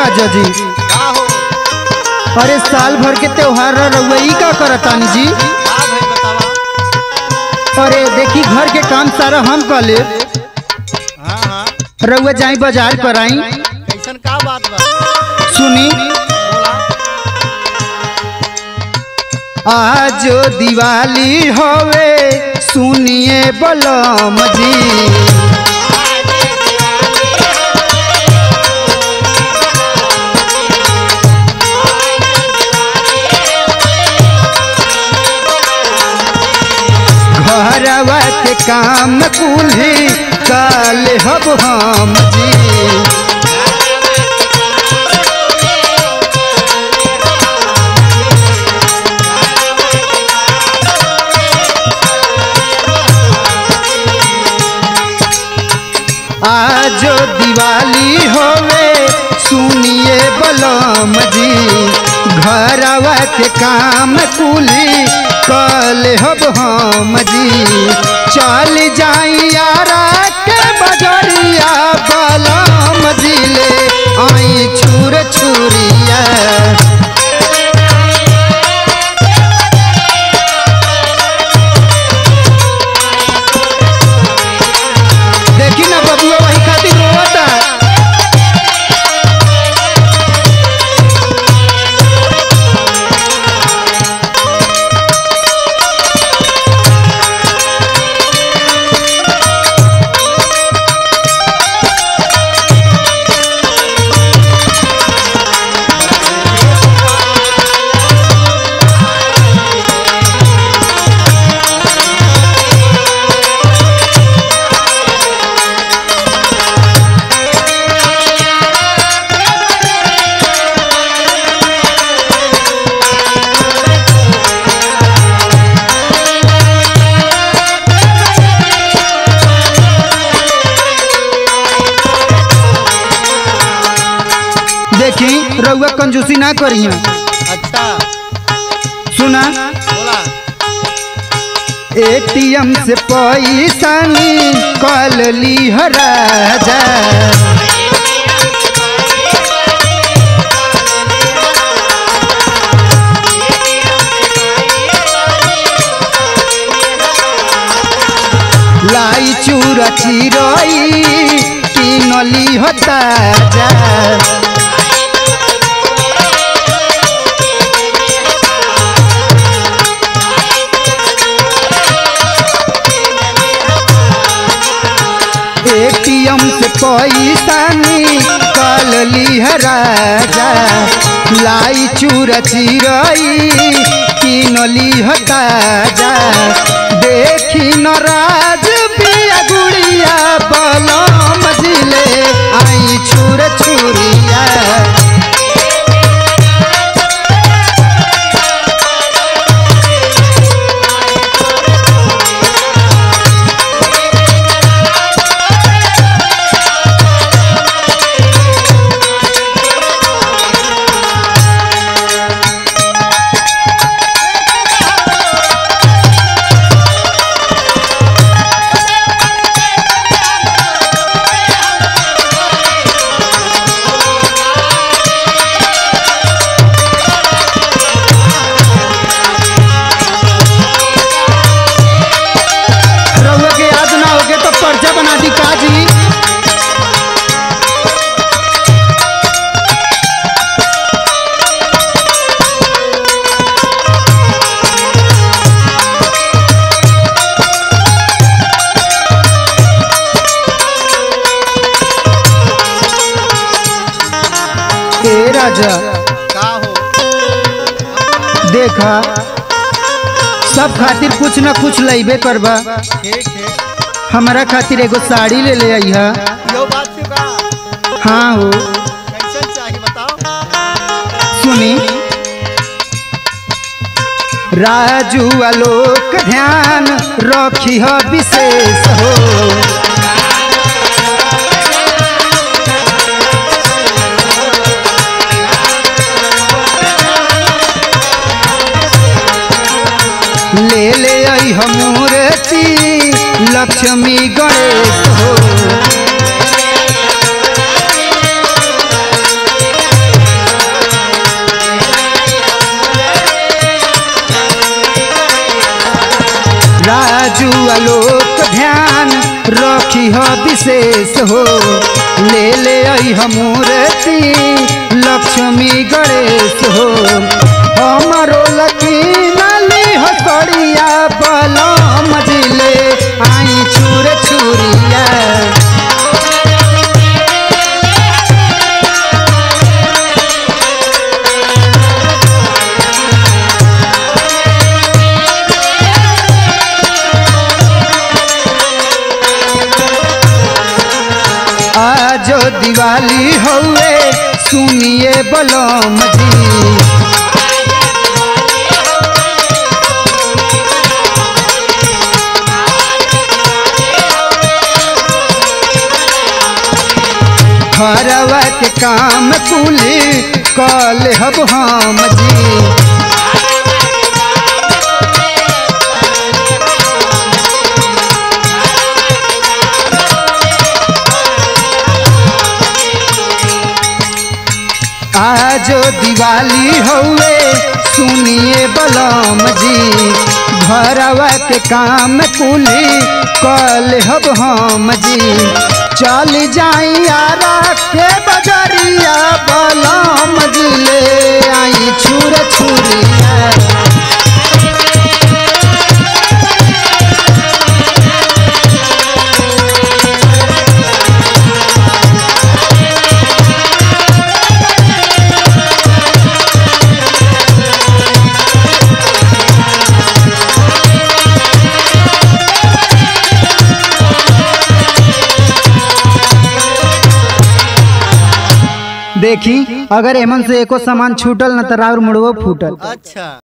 राजा जी का हो अरे साल भर के त्योहार रउआ ई का करतानी जी का भाई बतावा अरे देखी घर के काम सारा हम कर ले हाँ हाँ रउआ जाई बाजार पर आई कैसन का बात बा सुनी बोला आज दिवाली होवे सुनिए बलम जी घरवा के काम कुल्ही काल हब हम जी आज दिवाली होवे सुनिए बलम जी घरवा के काम कुली कल हब हम जी चल जाई यारा के बजरिया बलम जी ले आई छुर छुरिया देखी ना बबुआ वही खातिर रोता देखी रउआ कंजूसी ना करिया अच्छा सुना बोला एटीएम से पैसा निकल ली राजा लाई चूरा चिरई किनली होता जा एटीएम से पैसा निकल ली राजा लाई चूरा चिरई किनली ताजा देखी न राज बिया गुड़िया बलम जिले आई छुर छुरिया रउआ के याद ना होगे तो पर्चा बना दी काजी ए राजा का हो देखा सब खातिर कुछ न कुछ लइबे करबा ठीक ठीक हमारा खातिर एगो साड़ी ले ले आई है यो बात से का हाँ हो कैसन चाहिए बताओ सुनी राजू आलोक ध्यान रखी ह विशेष हो ले ले आई हम मूर्ति लक्ष्मी गणेश हो रउआ लोक ध्यान रखी ह विशेष हो ले ले आई मूर्ति लक्ष्मी गणेश हो हमारो लकीनली हसड़िया बलम जिले आई छुर छुरिया आजो दिवाली हौवे सुनिए बलम जी घरवा के काम कुली कल हब हम जी आजो दिवाली हौवे सुनिए बलम जी घरवा के काम कुली कल हब हम जी चल जाई आरा के बजरिया बलम जी ले आई छुर छुरिया देखी अगर एमन से एको सामान छूटल न त राउर मुड़वो फूटल अच्छा